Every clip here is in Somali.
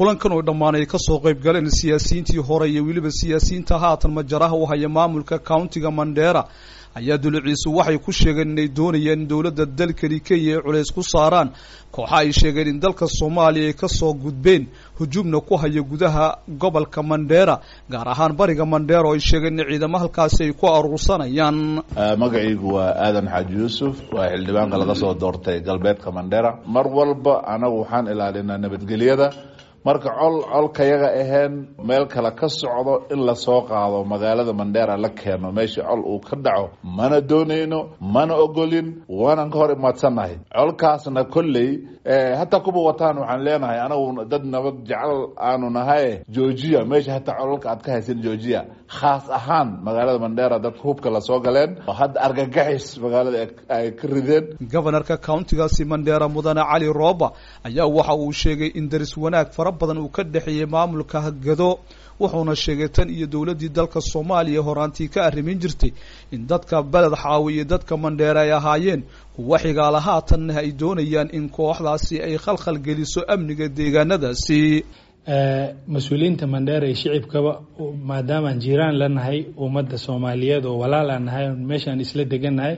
kulankan oo dhammaan ay kasoo qayb galeen siyaasiyiintii hore iyo weliba siyaasiyiinta haatan majaraha u haya maamulka countiga mandheera ayaa duluciisu waxay ku sheegeen inay doonayeen in dowladda dalkani kenya ay culays ku saaraan kooxa ay sheegeen in dalka soomaaliya ay kasoo gudbeen hujuumna ku haya gudaha gobolka mandheera gaar ahaan bariga mandheera oo ay sheegeen in ciidamo halkaasi ay ku aruursanayaan magacaygu waa aadan xaaji yuusuf waa xildhibaanka laga soo doortay galbeedka mandheera mar walba anagu waxaan ilaalinaa nabadgelyada marka col colkayaga aheen meel kale ka socdo in lasoo qaado magaalada mandheera la keeno meesha col uu ka dhaco mana doonayno mana ogolin waanan ka hor imaadsannahay colkaasna kolley hataa kuba wataan waxaan leenahay anagu dad nabad jecel aanu nahay georgia meesha hataa cololka aad ka haysan georgia khaas ahaan magaalada mandheera dadka hubka lasoo galeen oo hadda argagaxis magaalada ay ka rideen gobanarka countigaasi mandheera mudane cali rooba ayaa waxa uu sheegay in daris wanaag fara badan uu ka dhexeeyey maamulka hagado wuxuuna sheegay tan iyo dowladdii dalka soomaaliya horaantii ka arrimin jirtay in dadka beled xaawi iyo dadka mandheere ay ahaayeen kuwa xigaala haatanna ay doonayaan in kooxdaasi ay khalkhal geliso amniga deegaanadaasi mas-uuliyiinta mandheera iyo shicibkaba maadaamaan jiiraan la nahay ummadda soomaaliyeed oo walaalaan nahay meeshaan isla degannahay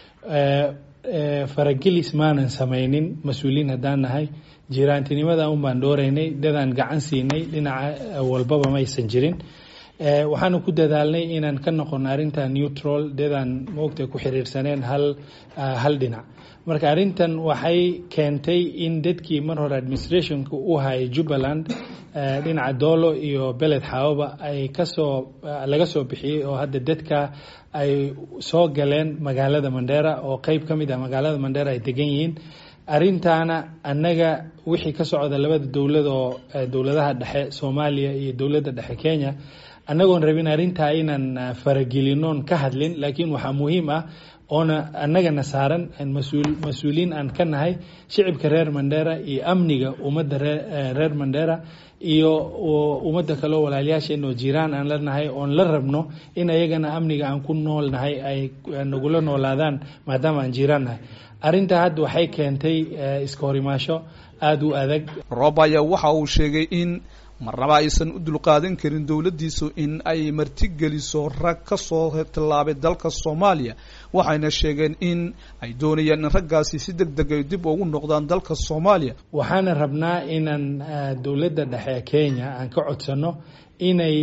faragelis maanan samaynin mas-uuliyiin haddaan nahay jiraantinimada un baan dhooreynay dadaan gacan siinay dhinaca walbaba maysan jirin waxaana ku dadaalnay inaan ka noqono arrinta neutral dadaan moogta ku xiriirsaneen hal hal dhinac marka arrintan waxay keentay in dadkii mar hore administrationka u hayay jubbaland dhinaca doolo iyo beled xaawaba ay kasoo laga soo bixiyey oo hadda dadka ay soo galeen magaalada mandheera oo qeyb ka mid ah magaalada mandheera ay degan yihiin arrintaana annaga wixii ka socda labada dowlad oo dowladaha dhexe soomaaliya iyo dowladda dhexe kenya annagoon rabin arrintaa inaan faragelinoon ka hadlin laakiin waxaa muhiim ah oona annagana saaran mas-uuliyiin aan ka nahay shicibka reer mandheera iyo amniga ummadda reer mandheera iyo ummadda kaleo walaalyaasheen oo jiraan aan la nahay oon la rabno in ayagana amniga aan ku nool nahay ay nagula noolaadaan maadaama aan jiraan nahay arrintaa hadda waxay keentay iska horimaasho aada u adag roob ayaa waxa uu sheegay in marnaba aysan u dulqaadan karin dowladdiisu in ay martigeliso rag ka soo tallaabay dalka soomaaliya waxayna sheegeen in ay doonayaan in raggaasi si deg deg ay dib ugu noqdaan dalka soomaaliya waxaana rabnaa inaan dowladda dhexe kenya aan ka codsano inay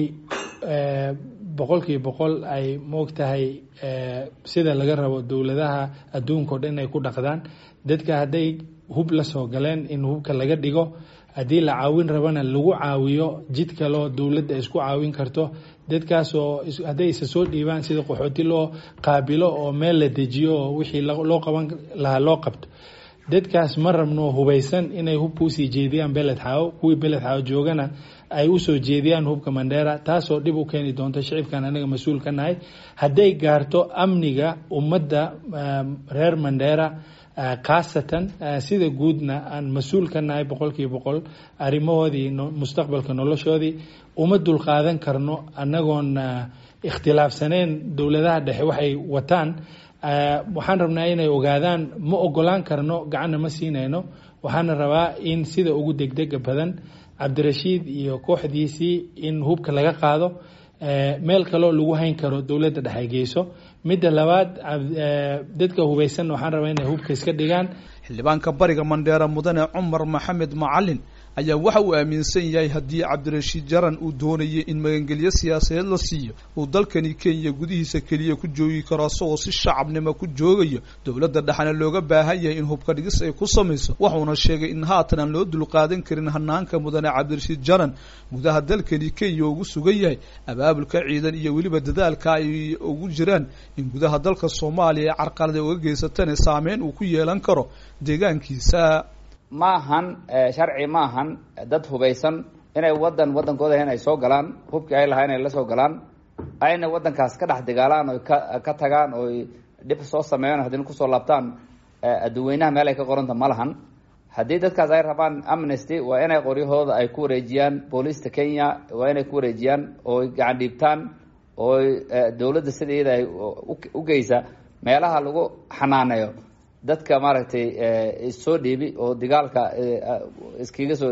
boqolkiiba boqol ay moogtahay sida laga rabo dowladaha adduunka o dhan inay ku dhaqdaan dadka hadday hub la soo galeen in hubka laga dhigo haddii la caawin rabana lagu caawiyo jid kaloo dowladda isku caawin karto dadkaasoo hadday isa soo dhiibaan sida qaxooti loo qaabilo oo meel la dejiyo oo wixii loo qaban lahaa loo qabto dadkaas ma rabno hubaysan inay hubka usii jeediyaan beled xaawo kuwii beled xaawo joogana ay usoo jeediyaan hubka mandheera taasoo dhib u keeni doonto shicibkan anaga mas-uul ka nahay hadday gaarto amniga ummadda reer mandheera khaasatan sida guudna aan mas-uul ka nahay boqolkiiba boqol arrimahoodii mustaqbalka noloshoodii uma dulqaadan karno annagoon ikhtilaafsaneen dowladaha dhexe waxay wataan waxaan rabnaa inay ogaadaan ma ogolaan karno gacanna ma siinayno waxaana rabaa in sida ugu degdega badan cabdirashiid iyo kooxdiisii in hubka laga qaado meel kaloo lagu hayn karo dowladda dhexe geyso midda labaad dadka hubaysan waxaan rabaa inay hubka iska dhigaan xildhibaanka bariga mandheera mudane cumar maxamed macalin ayaa waxa uu aaminsan yahay haddii cabdirashiid jaran uu doonayay in magangelyo siyaasadeed la siiyo uu dalkani kenya gudihiisa keliya ku joogi karo isagoo si shacabnimo ku joogayo dowladda dhexna looga baahan yahay in hubka dhigis ay ku samayso wuxuuna sheegay in haatan aan loo dulqaadan karin hanaanka mudane cabdirashiid jaran gudaha dalkani kenya ugu sugan yahay abaabulka ciidan iyo weliba dadaalka ay ugu jiraan in gudaha dalka soomaaliya ay carqalada uga geysatana saameyn uu ku yeelan karo deegaankiisa ma ahan sharci ma ahan dad hubaysan inay wadan wadankooda inay soo galaan hubkii ay lahaa inay la soo galaan ayna wadankaas ka dhex dagaalaan oy ka ka tagaan oy dhib soo sameeyaan haddina kusoo laabtaan adduweynaha meel ay ka qoranta ma lahan haddii dadkaas ay rabaan amnesty waa inay qoryahooda ay ku wareejiyaan booliista kenya waa inay ku wareejiyaan ooy gacan dhiibtaan ooy dowladda sida iyada ay u geysa meelaha lagu xanaaneeyo dadka maaragtay issoo dhiibi oo dagaalka iskaga soo dhiibi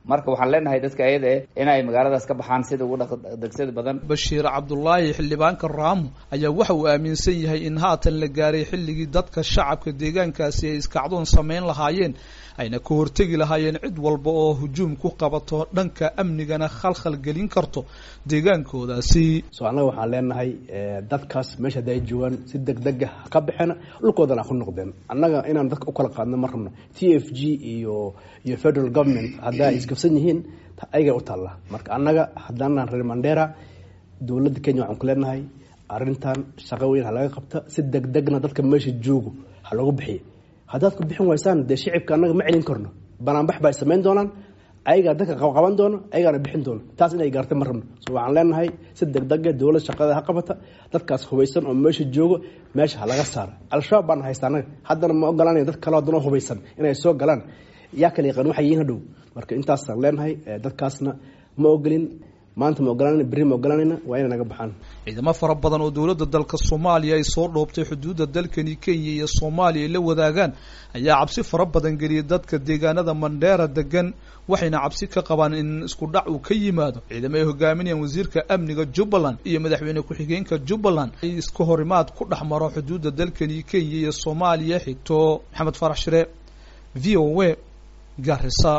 marka waxaan leenahay dadka ayada eh inay magaaladaas ka baxaan sida ugu dhaqdegsada badan bashiir cabdulaahi xildhibaanka raamu ayaa waxa uu aaminsan yahay in haatan la gaaray xilligii dadka shacabka deegaankaasi ay iskacdoon samayn lahaayeen ayna ka hortegi lahaayeen cid walba oo hujuum ku qabato dhanka amnigana khalkhal gelin karto deegaankoodaasi so annaga waxaan leenahay dadkaas meesha hadda ay joogaan si deg dega ka baxeena dhulkoodana ku noqdeen annaga inaan dadka u kala qaadno ma rabno t f g iyo iyo federal government haddaa ay isgabsan yihiin ayaga u taalla marka annaga haddaanaan reer mandera dowladda kenya waxaan ku leenahay arrintan shaqo weyn ha laga qabta si deg degna dadka meesha joogo ha loogu bixiya haddaad ku bixin waysaan dee shicibka annaga ma celin karno banaanbax ba ay samayn doonaan ayagaa dadka qaban doono ayagaana bixin doono taas inay gaarta ma rabno so waxaan leenahay si deg dega dowlad shaqada ha qabata dadkaas hubaysan oo meesha joogo meesha ha laga saara al-shabaab baan haysta annaga haddana ma ogolanaya dad kale haddana hubaysan inay soo galaan yaa kala yaqaan waxay yihiin hadhow marka intaasaan leenahay dadkaasna ma ogolin maanta ma ogolanayna berri ma ogolanayna waa inay naga baxaan ciidamo fara badan oo dowladda dalka soomaaliya ay soo dhoobtay xuduudda dalkani kenya iyo soomaaliya ay la wadaagaan ayaa cabsi fara badan geliyay dadka deegaanada mandheera degan waxayna cabsi ka qabaan in isku dhac uu ka yimaado ciidamo ay hogaaminayaan wasiirka amniga jubbaland iyo madaxweyne ku-xigeenka jubbaland ay iska horimaad ku dhex maro xuduudda dalkani kenya iyo soomaaliya xigto maxamed farax shire v o a garisa